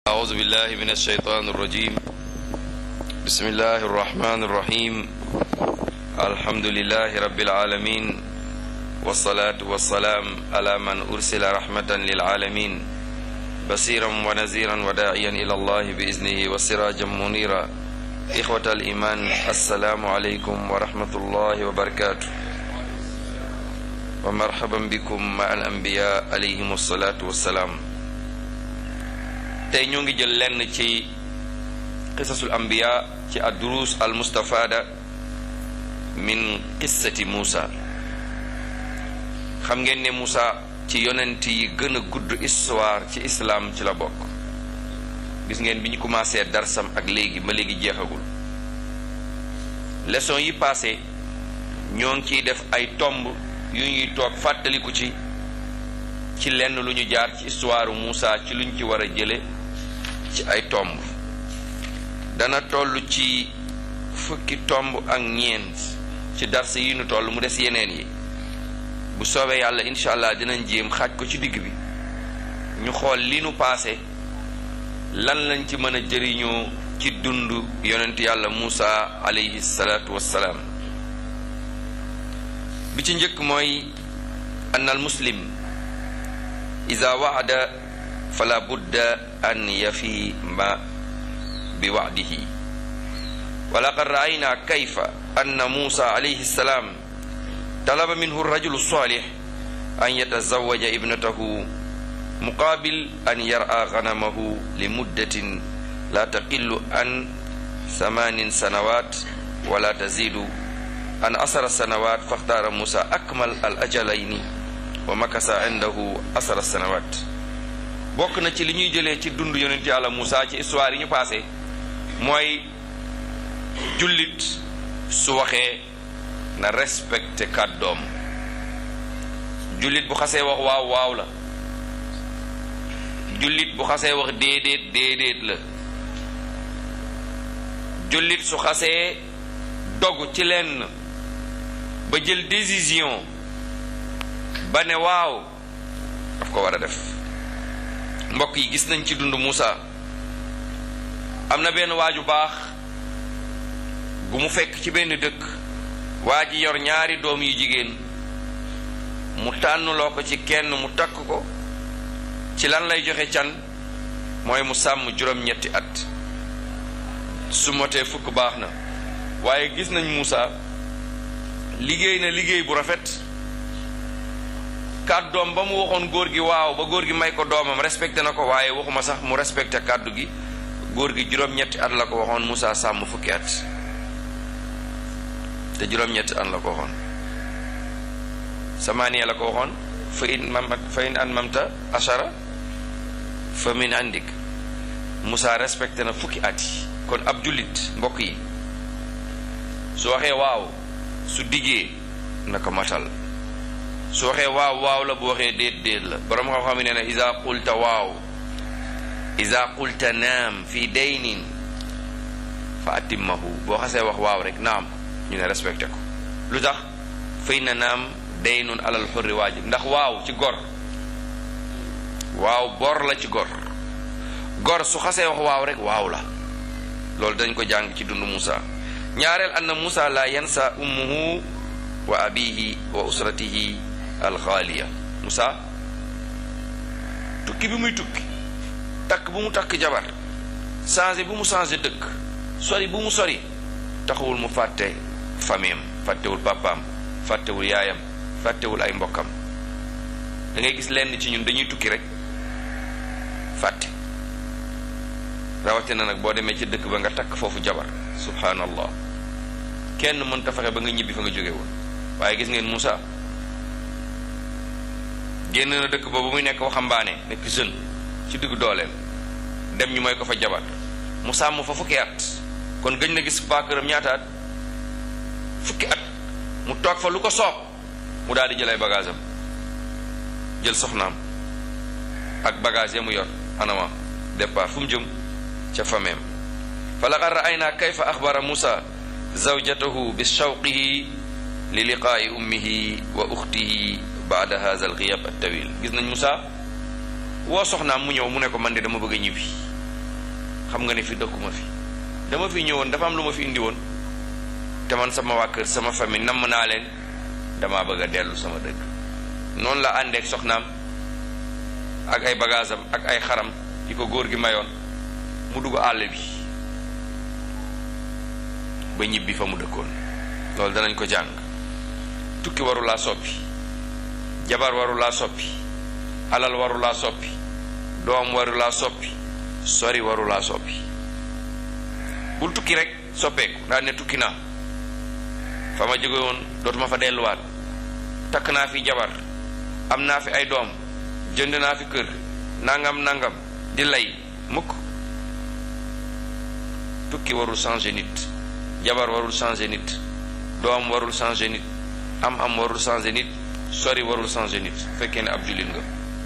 أعوذ بالله من الشيطان الرجيم بسم الله الرحمن الرحيم الحمد لله رب العالمين والصلاة والسلام على من أرسل رحمة للعالمين بصيرا ونذيرا وداعيا إلى الله بإذنه وسراجا منيرا إخوة الإيمان السلام عليكم ورحمة الله وبركاته ومرحبا بكم مع الأنبياء عليهم الصلاة والسلام tey ñoo ngi jël lenn ci qisasul anbiya ci ad-durus al mustafada min qissati Muusa xam ngeen ne Muusa ci yonent yi gën a gudd histoire ci islam ci la bokk gis ngeen bi ñu commencé darsam ak léegi ba léegi jeexagul leçon yi passé ñoo ngi ciy def ay tomb yu ñuy toog fàttaliku ci ci lenn lu ñu jaar ci histoire Muusa ci luñ ci war a jële ci ay tomb dana toll ci fukki tomb ak ñeent ci dars yi nu toll mu des yeneen yi bu soobee yàlla incha allah dinañ jéem xaaj ko ci digg bi ñu xool li nu paase lan lañ ci mën a jëriñoo ci dund yonent yàlla Muusa alayhi salaatu wassalaam bi ci njëkk mooy ann al muslim ida waada fala budda an yafi ma bi wa'dihi wa laqad ra'ayna kayfa anna Musa alayhi salam talaba minhu ar-rajulu as-salih an yatazawwaja ibnatahu muqabil an yar'a ghanamahu li muddatin la taqillu an thamanin sanawat wa la tazidu an asara sanawat faxtaara Musa akmal al-ajalayni wa makasa indahu asara sanawat bokk na ci li ñuy jëlee ci dund yonent yàlla Moussa ci histoire yi ñu passé mooy jullit su waxee na respecté kàddoom jullit bu xasee wax waaw waaw la jullit bu xasee wax déedéet déedéet la jullit su xasee dogu ci lenn ba jël décision ba ne waaw daf ko war a def mbokk yi gis nañ ci dund Muusa am na benn waaju baax bu mu fekk ci benn dëkk waa ji yor ñaari doom yu jigéen mu tànnloo ko ci kenn mu takk ko ci lan lay joxe can mooy mu sàmm juróom-ñetti at su motee fukk baax na waaye gis nañ Muusa liggéey na liggéey bu rafet kàddoom ba mu waxoon góor gi waaw ba góor gi may ko doomam respecté na ko waaye waxuma sax mu respecté kàddu gi góor gi juróom-ñetti at la ko waxoon Moussa sàmm fukki at te juróom-ñetti at la ko waxoon samaaniya la ko waxoon fa in mamat fa in an mamta ashara fa min andik Moussa respecté na fukki at yi kon ab jullit mbokk yi su waxee waaw su diggee na ko matal su waxee waaw waaw la bu waxee déet déet la borom xam-xam ne na isa qulta waaw isa qulta naam fi daynin fa atimmahu boo xasee wax waaw rek naam ñu ne respecté ko lu tax fay na naam daynun alal xurri waajib ndax waaw ci gor waaw bor la ci gor gor su xasee wax waaw rek waaw la loolu dañ ko jàng ci dund Muusa ñaareel anna Muusa la yansa ummuhu wa abihi wa usratihi alxaaliya Moussa tukki bi muy tukki takk bu mu takk jabar changé bu mu changé dëkk sori bu mu sori taxawul mu fàtte fameem fàttewul papaam fàttewul yaayam fàttewul ay mbokkam da ngay gis lenn ci ñun dañuy tukki rek fàtte rawatina nag boo demee ci dëkk ba nga takk foofu jabar subhanallah kenn mënta fexe ba nga ñibbi fa nga jóge woon waaye gis ngeen Moussa génn na dëkk ba ba muy nekk waxambaane nekk jeune ci diggu dooleem dem ñu may ko fa jabar mu sàmm fa fukki at kon gëj na gis paakëram ñaata at fukki at mu toog fa lu ko soob mu daal di jël ay bagage am jël soxnaam ak bagage ya mu yor anama départ fu mu jëm ca fameem fa laqad ra'ayna kayfa axbara Musa zawjatahu bi shawqihi li liqaa'i ummihi wa uxtihi baada haza al ghiyab at tawil gis nañ Musa woo soxnaam mu ñëw mu ne ko man de dama bëgg a ñibbi xam nga ne fi dëkkuma fi dama fi ñëwoon dafa am lu ma fi indi woon te man sama waa kër sama famille namm naa leen dama bëgg a dellu sama dëkk noonu la àndeek soxnaam ak ay bagaasam ak ay xaram yi ko góor gi mayoon mu dugg àll bi ba ñibbi fa mu dëkkoon loolu danañ ko jàng tukki waru laa soppi jabar waru laa soppi alal waru laa soppi doom waru laa soppi sori waru laa soppi bul tukki rek soppeeku daal ne tukki naa fa ma jóge woon dootuma fa delluwaat takk naa fi jabar am naa fi ay doom jënd naa fi kër nangam nangam di lay mukk tukki warul changer nit jabar warul changer nit doom warul changer nit am am warul changer nit sori warul changer nit fekkee ne ab jullit nga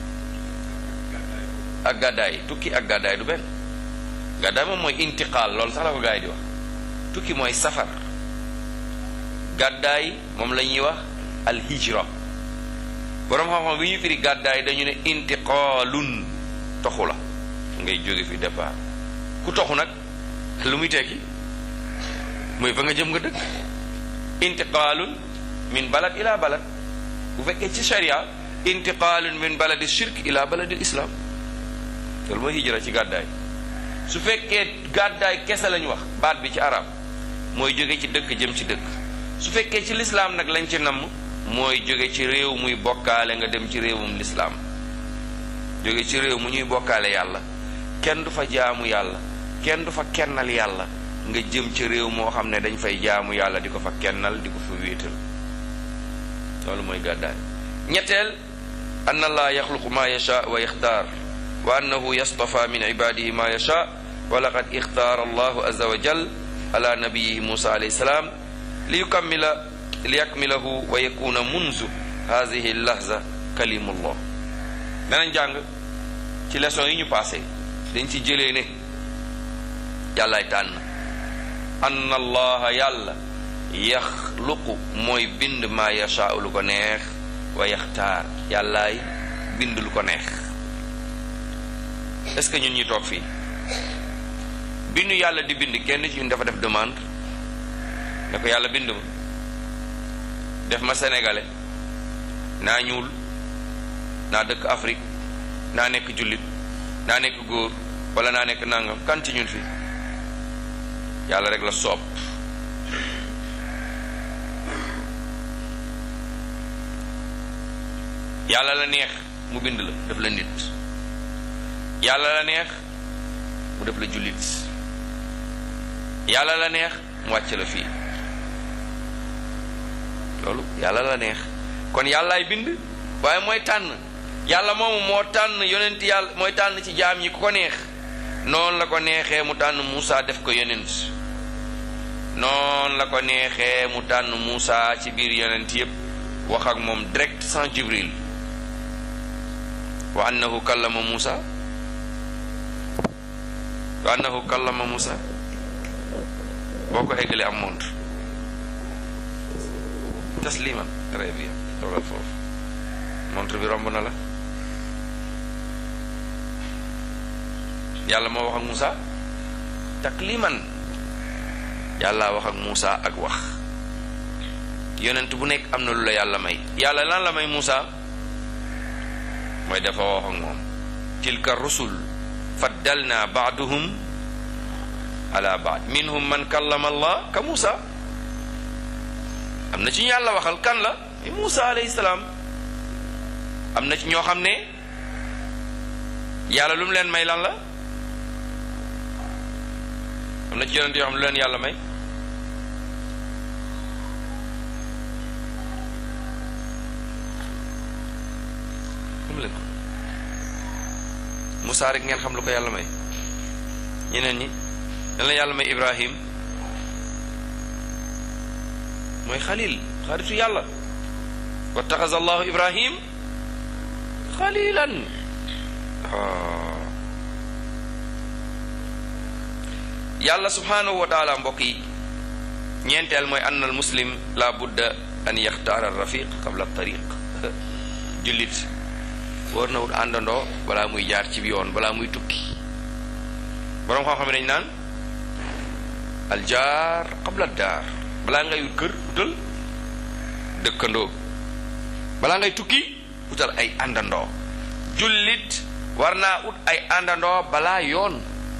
ak gàddaay tukki ak gàddaay du benn gàddaay moom mooy intiqaal loolu sax la ko gaa yi di wax tukki mooy safar gàddaay moom la ñuy wax alhijra boroom xam-xam bi ñu firi gàddaay dañu ne intiqaalun toxu la ngay jóge fi départ ku toxu nag lu muy tekki mooy fa nga jëm nga dëkk intiqaalun min balad ila balad bu fekkee ci sharia intiqaalun min baladi shirk ila baladi islam loolu mooy hijra ci gàddaay su fekkee gàddaay kese lañ wax baat bi ci arab mooy jóge ci dëkk jëm ci dëkk su fekkee ci lislaam nag lañ ci namm mooy jóge ci réew muy bokkaale nga dem ci réewum lislaam jóge ci réew mu ñuy bokkaale yàlla kenn du fa jaamu yàlla kenn du fa kennal yàlla nga jëm ci réew moo xam ne dañ fay jaamu yàlla di ko fa kennal di ko fa wéetal loolu mooy gàddaay ñetteel anna allah yaxluqu ma yasha wa yaxtaar wa annahu yastafa min ibadihi ma yasha wa laqad ixtaara allahu azza wa jal ala nabiyihi musa alayhi salaam li yukammila li yakmilahu wa yakuna munzu hadihi lahza kalimullah danañ jàng ci leçon yi ñu passé dañ ci jëlee ne yàllaay tànn anna allaha yàlla yaxluqu mooy bind maa yashaau lu ko neex wa yaxtaar yàllaay bind lu ko neex est-ce que ñun ñi toog fii bindu yàlla di bind kenn ci ñun dafa def demande ne ko yàlla bind ma def ma sénégalais naa ñuul naa dëkk Afrique naa nekk jullit naa nekk góor wala naa nekk nangam kan ci ñun fii yàlla rek la soob yàlla la neex mu bind la def la nit yàlla la neex mu def la jullit yàlla la neex mu wàcc la fii loolu yàlla la neex kon yàllaay bind waaye mooy tànn yàlla moomu moo tànn yonent yàlla mooy tànn ci jaam yi ku ko neex noonu la ko neexee mu tànn Muusa def ko yonent noonu la ko neexee mu tànn Muusa ci biir yonent yépp wax ak moom direct sans Jibril wa annahu kallama Muusa wa annahu kallama Muusa boo ko eggalee am montre tasliman très bien toogal foofu montre bi romb na la yàlla moo wax ak Muusa takliman yàlla wax ak Muusa ak wax yonent bu nekk am na lu la yàlla may yàlla lan la may Muusa mooy dafa wax ak moom tilka rusul faddalna baaduhum ala baad minhum man kallama allah ka Muusa am na ci ñu yàlla waxal kan la Muusa alayhi salaam am na ci ñoo xam ne yàlla lu mu leen may lan la am na ci yonent yoo xam ne lu leen yàlla may xam leen ko Muusa rek ngeen xam lu ko yàlla may ñeneen ñi dan la yàlla may Ibrahim mooy xalil xaritu yàlla wattaxaza allahu ibrahim xalilan yàlla subhanahu wa taala mbokk yi ñeenteel mooy ann al muslim la budda an yaxtaara rafiq qabla tariq jullit war na wut àndandoo balaa muy jaar ci yoon balaa muy tukki boroom xam-xam yi dañ naan aljaar qabla daar balaa ngay wut kër utal dëkkandoo balaa ngay tukki utal ay àndandoo jullit war naa ut ay àndandoo balaa yoon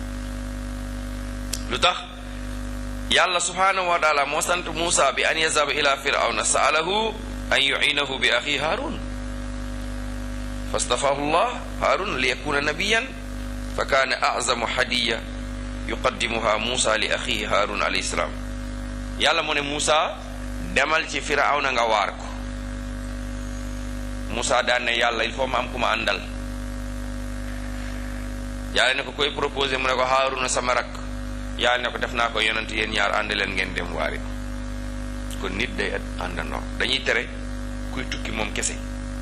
lu tax yàlla subhanahu wa taala moo sant Muusa bi an yazaba ila firawna saalahu an yuinahu bi axi haarun fastafahu llah haarun li yakuna nabiyan fa kaana azamu hadiya yuqaddimuha Muusa li axihi haarun alayhi salaam yàlla mu ne Muusa demal ci firawna nga waar ko Muusa daan ne yàlla il faut ma am ku ma àndal yàlla ne ko koy proposé mu ne ko haaruna sama rakk yàlla ne ko def naa ko yonent yéen ñaar ànd leen ngeen dem waari ko kon nit day àndandoo dañuy tere kuy tukki moom kese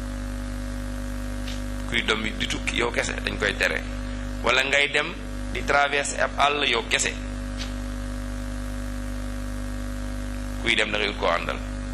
kuy dom di tukki yow kese dañ koy tere wala ngay dem di traverser ab àll yow kese kuy dem da ngay ut koo àndal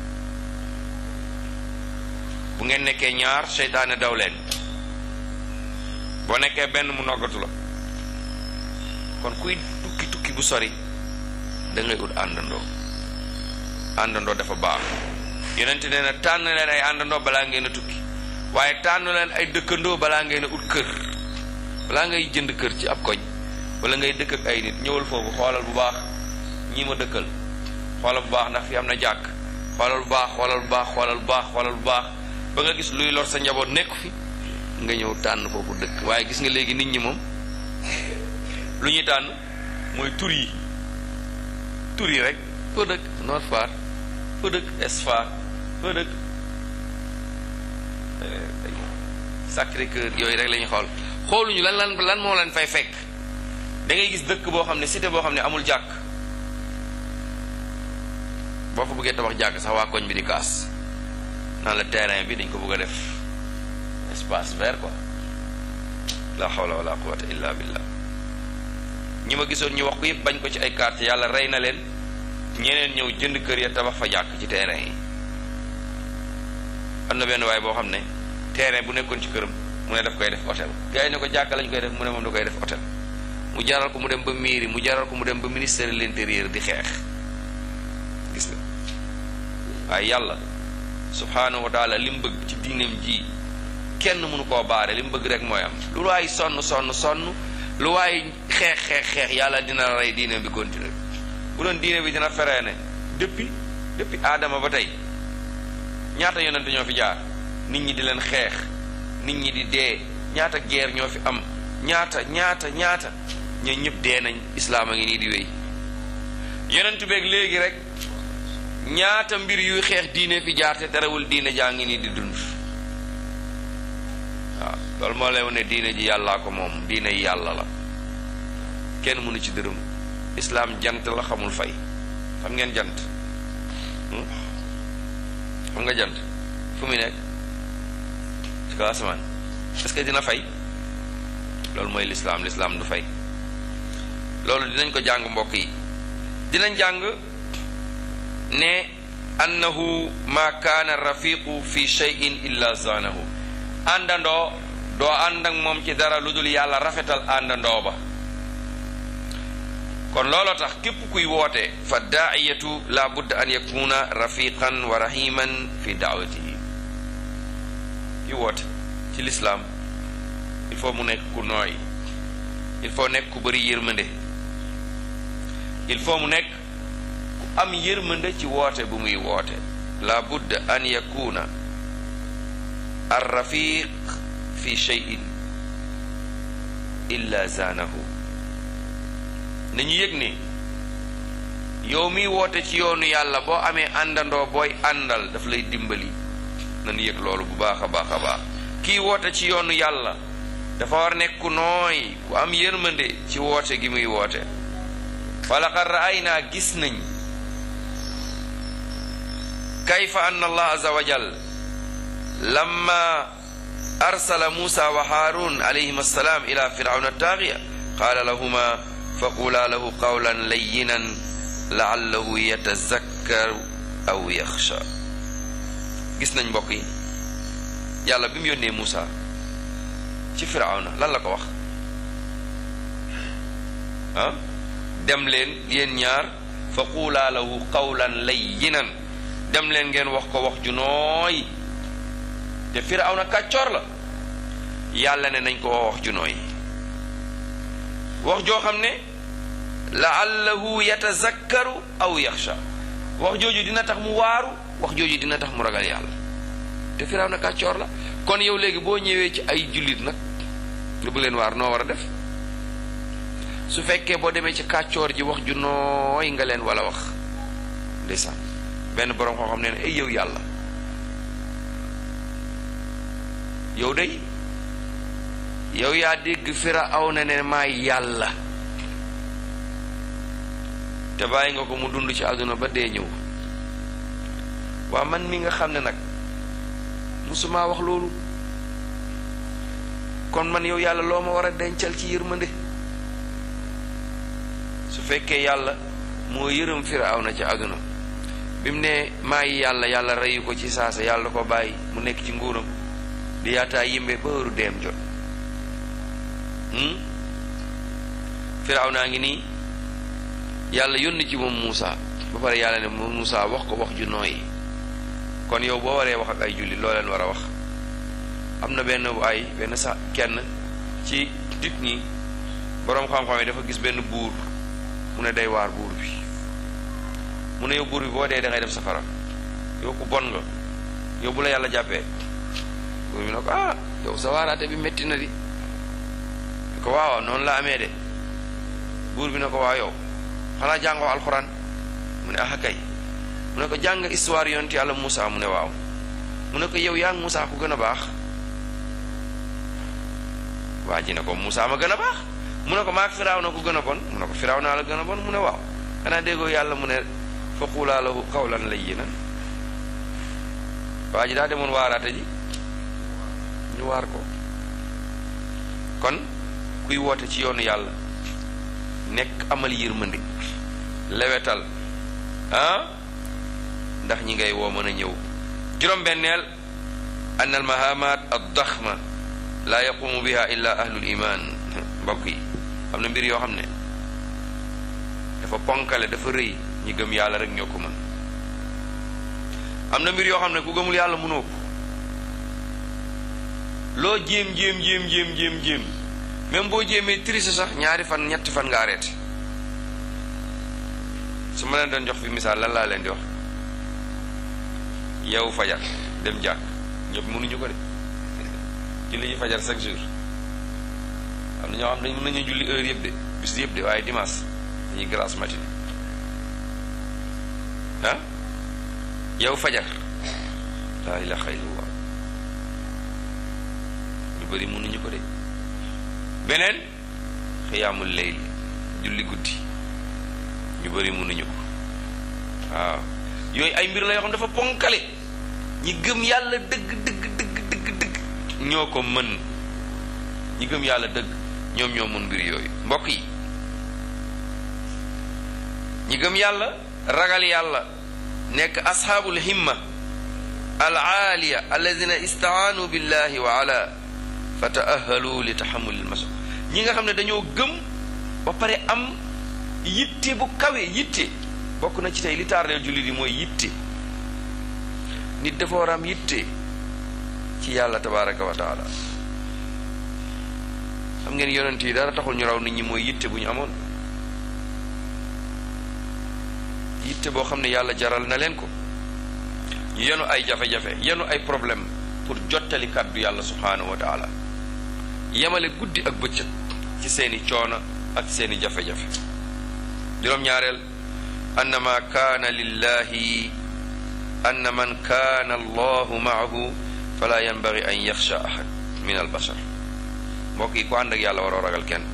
bu ngeen nekkee ñaar seytaane daw leen boo nekkee benn mu noggatu la kon kuy tukki tukki bu sori da ngay ut àndandoo àndandoo dafa baax yonent nee na tànn leen ay àndandoo balaa ngeen a tukki waaye tànn leen ay dëkkandoo balaa ngeen a ut kër balaa ngay jënd kër ci ab koñ wala ngay dëkk ak ay nit ñëwal foofu xoolal bu baax ñii ma dëkkal xoolal bu baax ndax fi am na jàkk xoolal bu baax xoolal bu baax xoolal bu baax xoolal bu baax ba nga gis luy lor sa njaboot nekku fi nga ñëw tànn foofu dëkk waaye gis nga léegi nit ñi moom lu ñuy tànn mooy tur yi tur yi rek foo dëkk Nord Foire foo dëkk Est Foire foo dëkk Sacré-Cœur yooyu rek la ñuy xool xooluñu lan lan lan moo leen fay fekk da ngay gis dëkk boo xam ne cité boo xam ne amul jàkk boo fa bëggee tabax jàkk sax waa koñ bi di kaas naan la terrain bi dañ ko bëgg a def espace vert quoi la hawla wala quwwata illa billah ñi ma gisoon ñu wax ko yëpp bañ ko ci ay quartier yàlla rey na leen ñeneen ñëw jënd kër ya tabax fa jàkk ci terrain yi am na benn waay boo xam ne terrain bu nekkoon ci këram mu ne daf koy def hôtel gars yi ne ko jàkka lañ koy def mu ne moom da koy def hôtel mu jaral ko mu dem ba mairie mu jaral ko mu dem ba ministère de l'intérieur di xeex gis nga waaye yàlla subhaanahu wa taala li mu bëgg ci diineem ji kenn mënu koo baare li mu bëgg rek mooy am lu waay sonn sonn sonn lu waay xeex xeex xeex yàlla dina rey diineem bi continuer bu doon diine bi dina feree ne depuis depuis aadama ba tey ñaata yonent ñoo fi jaar nit ñi di leen xeex nit ñi di dee ñaata guerre ñoo fi am ñaata ñaata ñaata ñoo ñëpp dee nañ islaam a ngi nii di wéy yonent beeg léegi rek ñaata mbir yuy xeex diine fi jaar te terewul diine jaa ngi nii di dund waaw loolu moo lay wane diine ji yàllaa ko moom diine yi yàlla la kenn mënu ci dërëm islaam jant la xamul fay xam ngeen jant xam nga jant fu muy nekk ci kaw asamaan est-ce que dina fay loolu mooy lislaam lislaam du fay loolu dinañ ko jàng mbokk yi dinañ jàng ne annahu ma kaana rafiqu fi shay'in illa zaanahu àndandoo doo ànd ak moom ci dara lu dul yàlla rafetal àndandoo ba kon looloo tax képp kuy woote fa daa'iyatu la budda an yakuna rafiqan wa rahiman fi daawatihi ki woote ci lislaam il faut mu nekk ku nooy il faut nekk ku bëri yërmande il faut mu nekk ku am yërmande ci woote bu muy woote la budda an yakuna ar rafiq fi shay'in illa zaanahu nañu yëg ne yow miy woote ci yoonu yàlla boo amee àndandoo booy àndal daf lay dimbali nañu yëg loolu bu baax a baax a baax kii woote ci yoonu yàlla dafa war nekk ku nooy ku am yërmande ci woote gi muy woote falaqad ra'aynaa gis nañ kayfa anna allah azza wa jal lamma arsala musa wa harun alayhim assalaam ila firawna taagiya qaala lahuma faqula lahu qawlan layyinan laallahu yatazakkaru aw yaxsha gis nañ mbokk yi yàlla bi mu yónnee Muusa ci firawna lan la ko wax ah dem leen yéen ñaar fa quulaa lahu qawlan layyinan dem leen ngeen wax ko wax ju nooy te Firawna kàccoor la yàlla ne nañ ko wax ju nooy wax joo xam ne laallahu yatazakkaru aw yaxsha wax jooju dina tax mu waaru wax jooju dina tax mu ragal yàlla te Firawna kàccoor la kon yow léegi boo ñëwee ci ay jullit nag nga bëgg leen waar noo war a def su fekkee boo demee ci kàccoor ji wax ju nooy nga leen wala wax ndeysaan benn boroom koo xam ne ne ay yow yàlla yow day yow yaa dégg Firawna ne maay yàlla te bàyyi nga ko mu dund ci àdduna ba dee ñëw waa man mi nga xam ne nag musuma wax loolu kon man yow yàlla loo ma war a dencal ci yërmande su fekkee yàlla moo yërëm Firawna ci àdduna bi mu ne maay yàlla yàlla reyu ko ci saasa yàlla ko bàyyi mu nekk ci nguuram di yaataa yimbe ba heure deem jot Firawna ngi nii yàlla yónni ci moom Muusa ba pare yàlla ne moom Muusa wax ko wax ju nooy kon yow boo waree wax ak ay julli loo leen war a wax am na benn ay benn sa kenn ci nit ñi boroom xam-xam yi dafa gis benn buur mu ne day waar buur bi mu ne yow buur bi boo dee da ngay dem safara yow ku bon nga yow bu la yàlla jàppee buur bi ne ko ah yow sa waaraate bi metti na di ko waaw noonu la amee de buur bi ne ko waaw yow xanaa jàngoo alxuraan mu ne ah kay mu ne ko jàng histoire yonti yàlla Moussa mu ne waaw mu ne ko yow yaa ngi Moussa ku gën a baax waa ji ne ko Moussa ma gën a baax mu ne ko maak firaaw na ku gën a bon mu ne ko firaaw naa la gën a bon mu ne waaw xanaa déggoo yàlla mu ne fa xuulaa lahu qawlan layyinan waa ji daa demoon waaraate ji ñu waar ko kon kuy woote ci yoonu yàlla nekk amal yërmande lewetal ah ndax ñi ngay woo mën a ñëw juróom-benneel an al mahamat ad daxma laa yaqumu biha illa ahlul iman mbokk yi am na mbir yoo xam ne dafa ponkale dafa rëy ñi gëm yàlla rek ñoo ko mën am na mbir yoo xam ne ku gëmul yàlla mënoo ko loo jéem jéem jéem jéem jéem jéem même boo jéemee triche sax ñaari fan ñetti fan nga arrêté su ma leen doon jox fi misaal lan laa leen di wax yow fajar dem jàkk ñëpp mënuñu ko de julli ji fajar chaque jour am na ñoo xam ne mën nañu julli heure yëpp de bis yëpp de waaye dimanche dañuy grasse matinée ah yow fajar laa ilaha illallah ñu bëri mënuñu ko de beneen xiyaamul layl julli guddi ñu bëri mënuñu ko waaw yooyu ay mbir la yoo xam dafa ponkale ñi gëm yàlla dëgg dëgg dëgg dëgg dëgg ñoo ko mën ñi gëm yàlla dëgg ñoom ñoo mën mbir yooyu mbokk yi ñi gëm yàlla ragal yàlla nekk asxaabul himma al aaliya alladina istaanu billahi wa ala fa taahalu li taxamuli lmasu ñi nga xam ne dañoo gëm ba pare am yitte bu kawe yitte bokk na ci tey li taardeel jullit yi mooy yitte nit dafa war am yitte ci yàlla tabaraka wa taala xam ngeen yonent yi dara taxul ñu raw nit ñi mooy yitte bu ñu amoon yitte boo xam ne yàlla jaral na leen ko ñu yenu ay jafe-jafe yenu ay problème pour jottali kàddu yàlla subhaanahu wa taala yemale guddi ak bëccëg ci seeni coono ak seeni jafe-jafe juróom-ñaareel annama kaana lillahi anna man kaana allahu maahu fala yanbagi an yaxsha ahad min albashar mbokk yi ku ànd ak yàlla waroo ragal kenn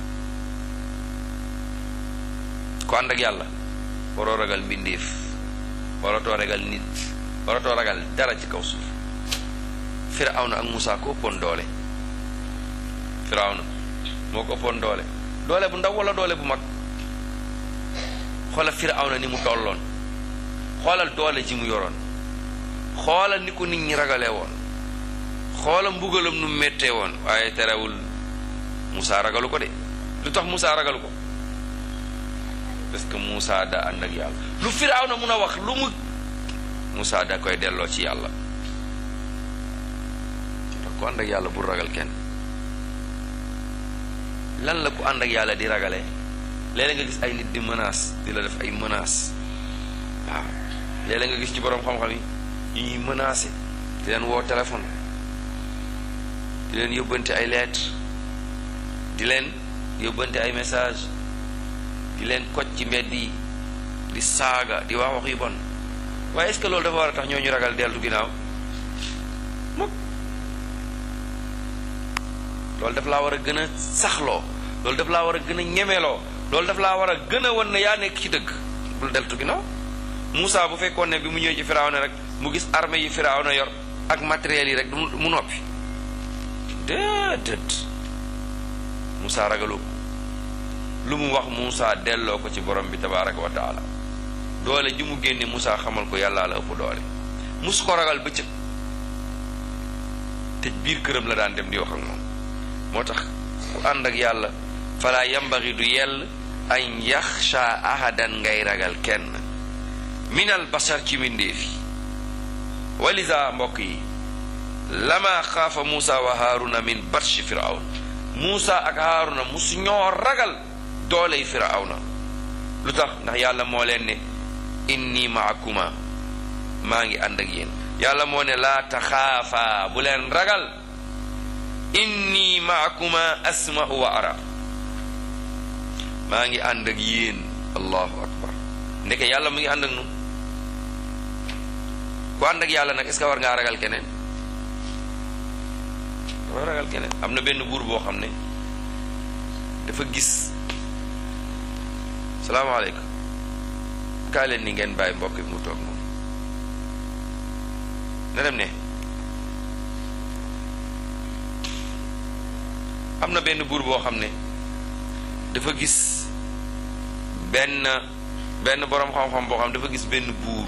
ku ànd ak yàlla waroo ragal mbindeef waratoo ragal nit waratoo ragal dara ci kaw suuf firawna ak Musaa ko ëppoon doole firawna moo ko ëppoon doole doole bu ndaw wala doole bu mag xoolal firawna ni mu tolloon xoolal doole ji mu yoroon xoolal ni ko nit ñi ragalee woon xoolal mbugalam nu méttee woon waaye terewul Musaa ragalu ko de lu tax Musaa ragalu ko parce que Moussa da ànd ak yàlla lu Firawna mun a wax lu mu Moussa da koy delloo ci yàlla tax ku ànd ak yàlla bul ragal kenn lan la ku ànd ak yàlla di ragalee léeg-léeg nga gis ay nit di menace di la def ay menace waaw léeg-léeg nga gis ci boroom xam-xam yi ñu ñuy menacé di leen woo téléphone di leen yóbbante ay lettre di leen yóbbante ay message di leen koj ci mbedd yi di saaga di wax wax yu bon waaye est-ce que loolu dafa war a tax ñoo ñu ragal deltu ginnaaw mukk loolu daf laa war a gën a saxloo loolu daf laa war a gën a ñemeloo loolu daf laa war a gën a wan ne yaa nekk ci dëgg bul deltu ginnaaw Moussa bu fekkoon ne bi mu ñëwee ci Firawna rek mu gis armée yi Firawna yor ak matériel yi rek du mu noppi déedéet Moussa ragalu lu mu wax Moussa delloo ko ci borom bi tabaraka wa taala doole ji mu génne Moussa xamal ko yàllaa la ëpp doole musu ko ragal bëccëg te biir këram la daan dem di wax ak moom moo tax ku ànd ak yàlla fala yambagi du yell an yaxsha ahadan ngay ragal kenn minal basar ci mbindéef yi walisa mbokk yi lama xaafa Muusa wa Haaruna min batshi firawn Muusa ak Haaruna musu ñoo ragal dooley firawna lu tax ndax yàlla moo leen ne inni maakuma maa ngi ànd ak yéen yàlla moo ne laa taxaafa bu leen ragal inni maakuma asma'u wa ara maa ngi ànd ak yéen allahu akbar ndeke yàlla mu ngi ànd ak nun ku ànd ak yàlla nag est-ce que war ngaa ragal keneen war ragal keneen am na benn buur boo xam ne dafa gis salaamaaleykum kaa leen ni ngeen bàyyi mbokk bi mu toog moom na dem ne am na benn buur boo xam ne dafa gis benn benn boroom xam-xam boo xam dafa gis benn buur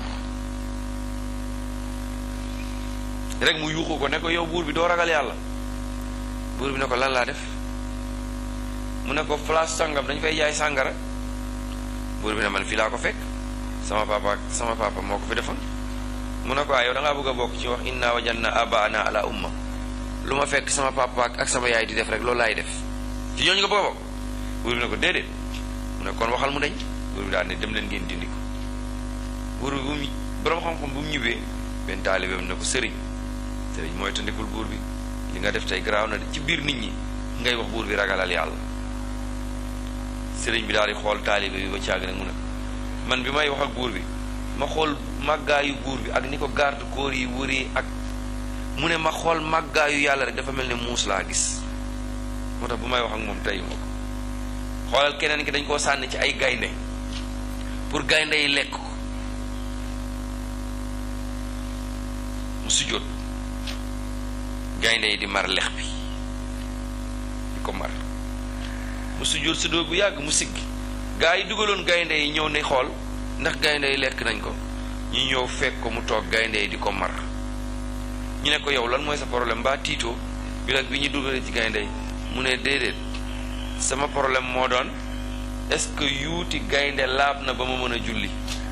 rek mu yuuxu ko ne ko yow buur bi doo ragal yàlla buur bi ne ko lan laa def mu ne ko place sangam dañ fay jaay sàngara buur bi ne man fii laa ko fekk sama papa ak sama papa moo ko fi defoon mu ne ko ah yow da ngaa bëgg a bokk ci wax inna wajanna abaana ala umma lu ma fekk sama papa ak sama yaay di def rek loolu laay def ci ñooñu nga bëgg a bokk buur bi ne ko déedéet mu ne kon waxal mu dañ buur bi daal ne dem leen ngeen dindi ko buur bi bu mu borom xam-xam bu mu ñibbee benn taalibeem ne ko sëriñ sëriñ mooy tandikul buur bi li nga def tey garaaw na ci biir nit ñi ngay wax buur bi ragalal yàlla sëriñ bi daal di xool taalibe bi ba caag nag mu ne man bi may wax ak buur bi ma xool màggaayu buur bi ak ni ko garde corps yi wëree ak mu ne ma xool màggaayu yàlla rek dafa mel ne muus laa gis moo tax bu may wax ak moom tey moo ko xoolal keneen ki dañ koo sànni ci ay gaynde pour gaynde yi lekk ko mu sujjóot gaynde yi di mar lex bi di ko mar mu sujjóot sujjóot bu yàgg mu siggi gaa yi dugaloon gaynde yi ñëw ne xool ndax gaynde yi lekk nañ ko ñu ñëw fekk ko mu toog gaynde yi di ko mar ñu ne ko yow lan mooy sa problème mbaa tiitoo bi nag bi ñu dugalee ci gaynde yi mu ne déedéet sama problème moo doon est-ce que yuuti gaynde laab na ba ma mën a julli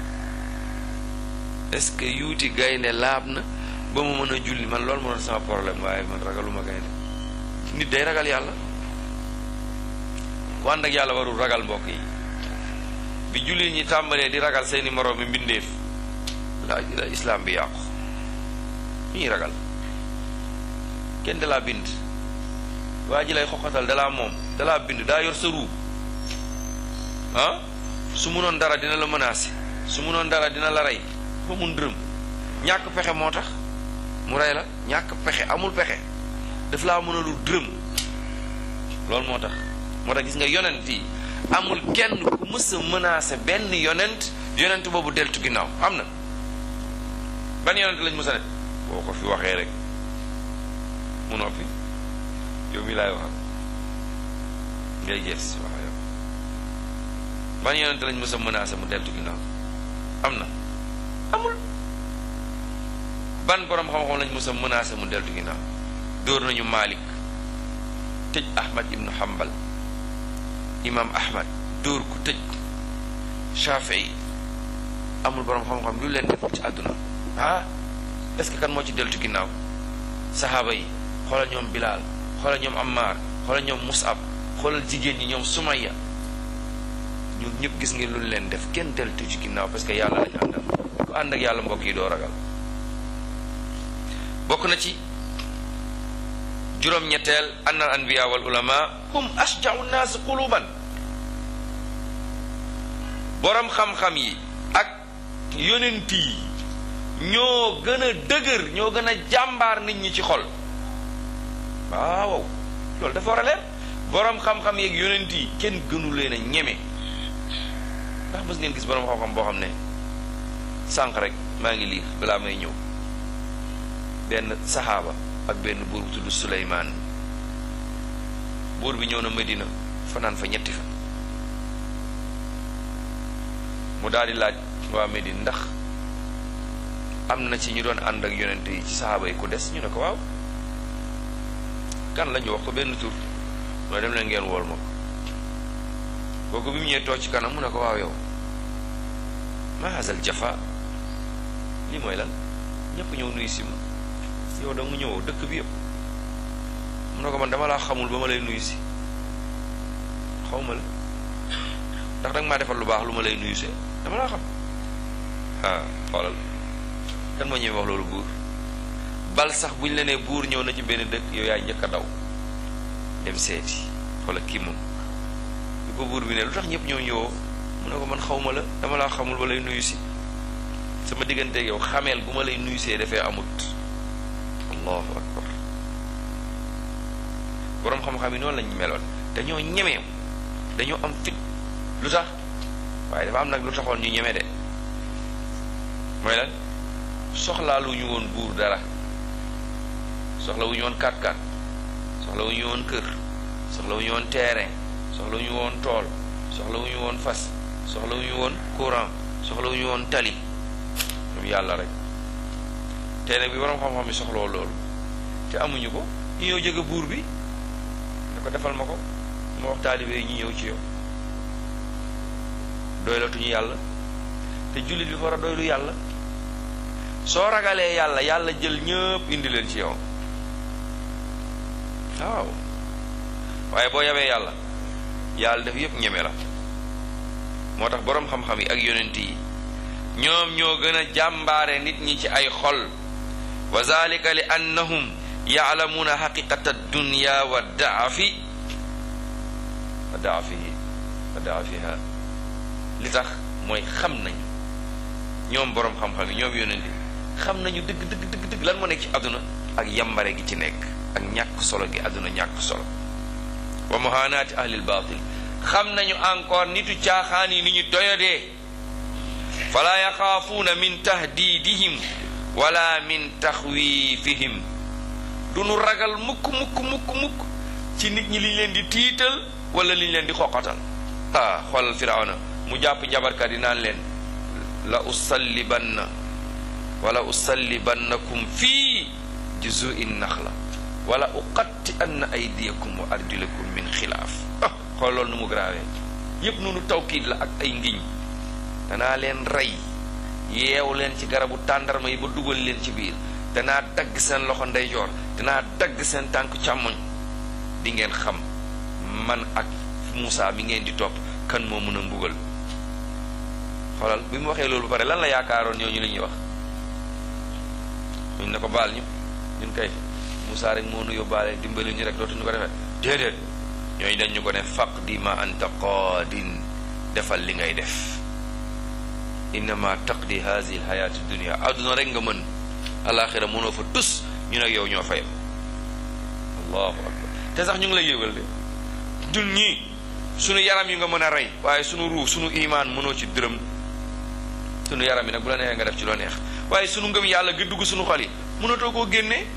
est-ce que yuuti gaynde laab na ba ma mën a julli man loolu moo doon sama problème waaye man ragaluma gaynde nit day ragal yàlla ku ànd ak yàlla warul ragal mbokk yi bi jullit ñi tàmbalee di ragal seeni moroom mi mbindeef la la islaam bi yàqu ñu ñuy ragal kenn dalaa bind waa ji lay xoxatal dalaa moom dalaa bind daa yor sa ruu ah su munoon dara dina la menacer su munoon dara dina la rey ba mun dërëm ñàkk pexe moo tax mu rey la ñàkk pexe amul pexe daf laa mënalul dërëm loolu moo tax moo tax gis nga yonent yi amul kenn ku mës a menacer benn yonent yonent boobu deltu ginnaaw am na ban yonent lañ mës a ne boo ko fi waxee rek mu noppi yow mi laay waxal ngay gees wax yow ban yonent lañ mës a menacer mu deltu ginnaaw am na amul ban borom xam-xam lañ mës a menacer mu deltu ginnaaw dóor nañu Malik tëj Ahmad ibnu Hanbal imam Ahmad dóor ko tëj ko Shafii amul borom xam-xam lu leen def ci àdduna ah est-ce que kan moo ci deltu ginnaaw saxaaba yi xoolal ñoom Bilaal xoolal ñoom Ammar xoolal ñoom Musab xoolal jigéen ñi ñoom Sumayya ñun ñëpp gis ngeen lu leen def kenn deltu ci ginnaaw parce que yàlla lañu àndal ku ànd ak yàlla mbokk yi doo ragal bokk na ci juróom-ñetteel ann al anbiya wal ulama hum ashjau nnaas quluban borom xam-xam yi ak yonent yi ñoo gën a dëgër ñoo gën a jàmbaar nit ñi ci xol waaw loolu dafa war a leer borom xam-xam yeeg yonent yi kenn gënu leen a ñeme ndax mës ngeen gis borom xam-xam boo xam ne sànq rek maa ngi liir balaa may ñëw benn saxaaba ak benn buur bu tudd Suleymaan buur bi ñëw na Medina fanaan fa ñetti fan mu daal di laaj waa Medina ndax am na ci ñu doon ànd ak yonent yi ci saxaaba yi ku des ñu ne ko waaw kan la ñu wax ko benn tur mooy dem leen ngeen wool ma ko kooku bi mu ñëwee toog ci kanam mu ne ko waaw yow ma hazal jafa lii mooy lan ñëpp ñëw nuyu si ma yow da mu ñëwoo dëkk bi yëpp mu ne ko man dama laa xamul ba ma lay nuyu si xaw ma la ndax danga maa defal lu baax lu ma lay nuyu see dama laa xam ah xoolal kan moo ñëwee wax loolu buur bal sax bu ñu la nee buur ñëw na ci benn dëkk yow yaay njëkk a daw dem seeti xoolal kii moom bi ko buur bi ne lu tax ñëpp ñëw ñëwoo mu ne ko man xaw ma la dama laa xamul ba lay nuyu si sama digganteeg yow xameel bu ma lay nuyu see dafee amut allahu akbar boroom xam-xam yi noonu lañ meloon dañoo ñemee dañoo am fit lu tax waaye dafa am nag lu taxoon ñu ñeme de mooy lan soxlaalu ñu woon buur dara soxla wu ñu woon kat-kat soxla wu ñu woon kër soxla wu ñu woon terrain soxla wu ñu woon tool soxla wu ñu woon fas soxla wu ñu woon courant soxla wu ñu woon tali ñoom yàlla rek te nag bi borom xam-xam yi soxloo loolu te amuñu ko ñu ñëw jege buur bi ne ko defal ma ko ma wax taalibe yi ñu ñëw ci yow doylatuñu yàlla te jullit bi war a doylu yàlla soo ragalee yàlla yàlla jël ñëpp indi leen ci yow waaw waaye boo yabee yàlla yàlla def yëpp ñeme la moo tax boroom xam-xam yi ak yonent yi ñoom ñoo gën a jàmbaare nit ñi ci ay xol wa zalika li annahum yaalamuuna xaqiqata dunya wa daafi wa daafihi wa daafiha li tax mooy xam nañu ñoom boroom xam-xam yi ñoom yonent yi xam nañu dëgg dëgg dëgg dëgg lan moo nekk ci àdduna ak yambare gi ci nekk ak ñàkk solo gi àdduna ñàkk solo wa muhaanaati ahlil baatil xam nañu encore nitu caaxaan yi ni ñu doyodee fala yaxaafuuna min tahdidihim wala min taxwiifihim du nu ragal mukk mukk mukk mukk ci nit ñi liñ leen di tiital wala liñ leen di xoqatal ah xoolal firawna mu jàpp njabarkat yi naan leen la usallibanna wala usallibannakum fii juzui naxla wala uqatti anna aydiyakum wa arjulakum min xilaaf ah xool loolu nu mu grave yépp nunu tawkiid la ak ay ngiñ danaa leen rey yeew leen ci garabu tàndarma yi ba dugal leen ci biir danaa dagg seen loxo ndeyjoor danaa dagg seen tànk càmmoñ di ngeen xam man ak Muusa mi ngeen di topp kan moo mën a mbugal xoolal bi mu waxee loolu ba pare lan la yaakaaroon ñooñu li ñuy wax ñun ne ko baal ñu ñun kay Muusa rek moo nu yóbbaale dimbali ñu rek dootuñu ko defee déedéet ñooñu dañ ñu ko ne faqdi ma anta qaadin defal li ngay def innama taqdi hazihi alxayaati dunia adduna rek nga mën alaxira mënoo fa tus ñu nag yow ñoo fayam allahu akbar te sax ñu ngi lay yëgal de ñun ñii sunu yaram yi nga mën a rey waaye sunu ruux sunu imaan mënoo ci dërëm sunu yaram yi nag bu la neexee nga def ci loo neex waaye sunu ngëm yàlla gi dugg sunu xol yi mënatoo koo génnee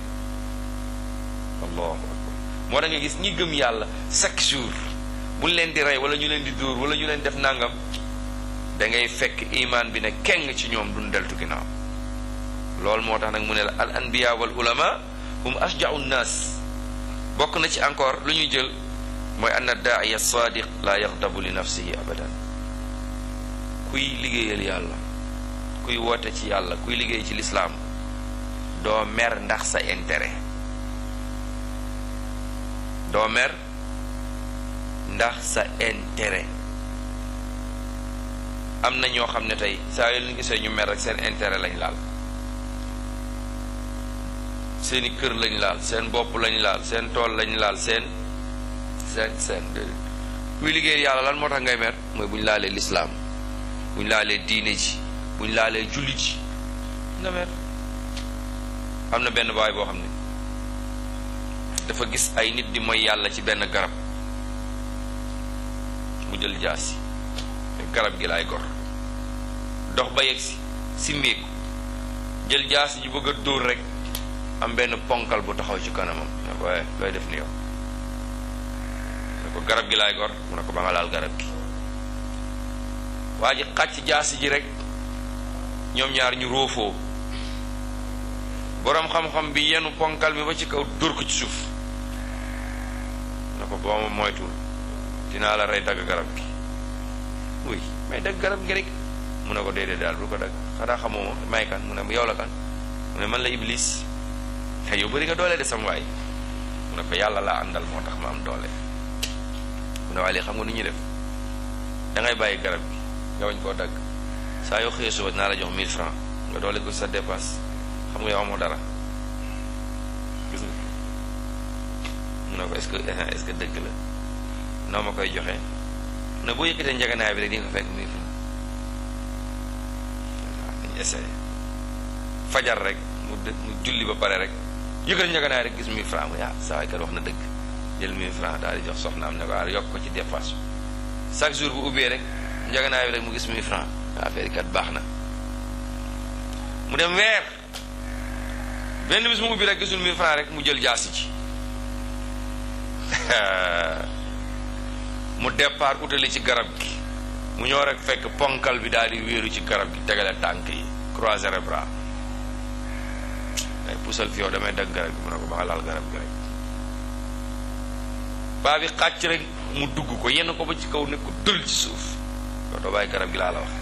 allahu akbar moo tax nga gis ñi gëm yàlla chaque jour buñ leen di rey wala ñu leen di dóor wala ñu leen def nangam da ngay fekk imaan bi ne keng ci ñoom duñ deltu ginnaaw loolu moo tax nag mu ne la al anbiya wal ulama hum ashja'u nnaas bokk na ci encore lu ñuy jël mooy anna daaiya sadiq la yaxdabu li nafsihi abadan kuy liggéeyal yàlla kuy woote ci yàlla kuy liggéey ci lislaam doo mer ndax sa intérêt doo mer ndax sa intérêt am na ñoo xam ne tey saa yu leen gisee ñu mer rek seen intérêt lañ laal seeni kër lañ laal seen bopp lañ laal seen tool lañ laal seen seen seen kuy liggéey yàlla lan moo tax ngay mer mooy bu ñu laalee lislaam bu ñu laalee diine ji bu ñu laalee julli ji nga mer am na benn baay boo xam ne dafa gis ay nit di mooy yàlla ci benn garab mu jël jaasi garab gi laay gor dox ba yegg si simmeeku jël jaasi ji bëgg a dóor rek am benn ponkal bu taxaw ci kanamam ne ko waaye looy def ni yow ne ko garab gi laay gor mu ne ko ba nga laal garab gi waa ji xàcc jaasi ji rek ñoom ñaar ñu róofoo boroom xam-xam bi yenu ponkal bi ba ci kaw dóor ko ci suuf ne ko boo ma moytuwul dinaa la rey dagg garab gi oui mais dagg garab gi rek mu ne ko déedéet daal bu ko dagg xanaa xamoo ma may kan mu ne yow la kan mu ne man la iblis te yow bëri nga doole de sam waay mu ne ko yàlla laa àndal moo tax ma am doole mu ne waaye léegi xam nga nu ñuy def da ngay bàyyi garab gi nga wañ koo dagg saa yoo xëyee suba dinaa la jox 1000 francs nga doole ko sa dépasse xam nga yow amoo dara gis nga mu ne ko est-ce que est-ce que dëgg la noo ma koy joxe ne boo yëkkatee njaganaay bi rek di nga fekk 1000 francs waaw dañu essayé fajar rek mu dë mu julli ba pare rek yëkkati njaganaay rek gis 1000 francs mu ah saa waay kat wax na dëgg jël 1000 francs daal di jox soxnaam ne ko ah yokk ko ci dépasse chaque jour bu ubbee rek njaganaay bi rek mu gis 1000 francs affaire yi kat baax na mu dem weer benn bis mu ubbi rek gisul 1000 francs rek mu jël jaasi ci mu départ utali ci garab gi mu ñëw rek fekk ponkal bi daal di wéeru ci garab gi tegale tànk yi croiser les bras day pusal fi yow damay dagg garab gi mu ne ko ba nga laal garab gi rek baa bi xàcc rek mu dugg ko yenn ko ba ci kaw ne ko dël ci suuf yow doo bàyyi garab gi laa la wax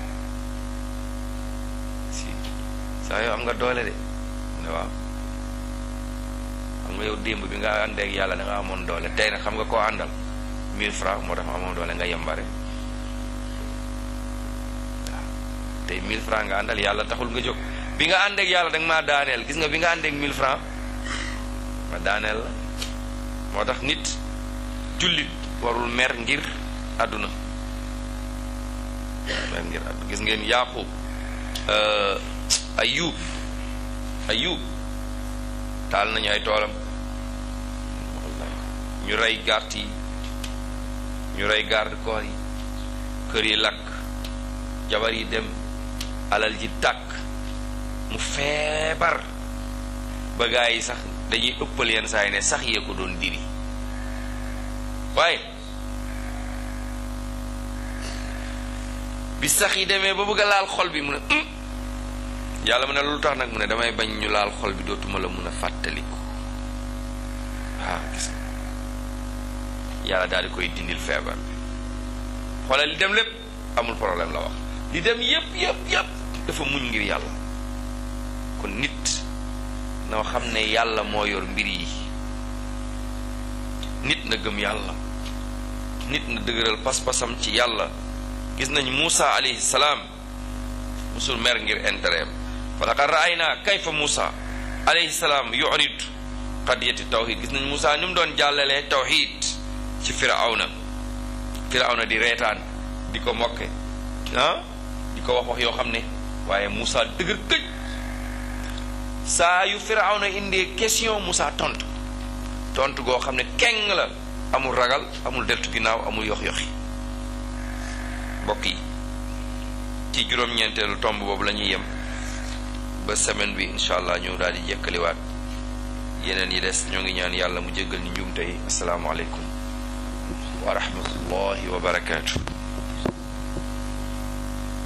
si saa yow am nga doole de mu ne waaw xam nga yow démb bi nga àndeek yàlla da nga amoon doole tey nag xam nga koo àndal 1000 francs moo tax amoon doole nga yembare waaw tey 1000 francs nga àndal yàlla taxul nga jóg bi nga àndeek yàlla da nga maa daaneel gis nga bi nga àndeek 1000 francs ma daaneel la moo tax nit jullit warul mer ngir àdduna mer ngir àdduna gis ngeen yaqub ayub ayub taal nañu ay toolam ñu rey gàtt yi ñu rey garde corps yi kër yi lakk jabar yi dem alal ji tàkk mu feebar ba gaa yi sax dañuy ëppal yenn saa yi ne sax yee ko doon diri waaye bi sax yi demee ba bëgg a laal xol bi mu ne yàlla mu ne lu tax nag mu ne damay bañ ñu laal xol bi dootuma la mun a fàttaliku waaw gis yàlla daal di koy dindil feebar bi xoolal li dem lépp amul problème la wax li dem yépp yépp yépp dafa muñ ngir yàlla kon nit noo xam ne yàlla moo yor mbir yi nit na gëm yàlla nit na dëgëral pas-pasam ci yàlla gis nañ Muusa alayhi salaam musul mer ngir intérêt fa laqad ra'ayna kayfa Muusa alayhi salaam yurid qadiyati tawhid gis nañ Muusa ni mu doon jàllalee tawhid ci firawna firawna di reetaan di ko mokke ah di ko wax wax yoo xam ne waaye Muusa dëgër këj saa yu firawna indee question Muusa tontu tontu goo xam ne keng la amul ragal amul deltu ginnaaw amul yox yoxi mbokk yi ci juróom-ñeenteelu tomb boobu la ñuy yem ba semaine bi incha allah ñu daal di jekkaliwaat yeneen yi des ñoo ngi ñaan yàlla mu jéggal ñu njuumte yi asalaamaaleykum wa rahmatullahi wa barakaatu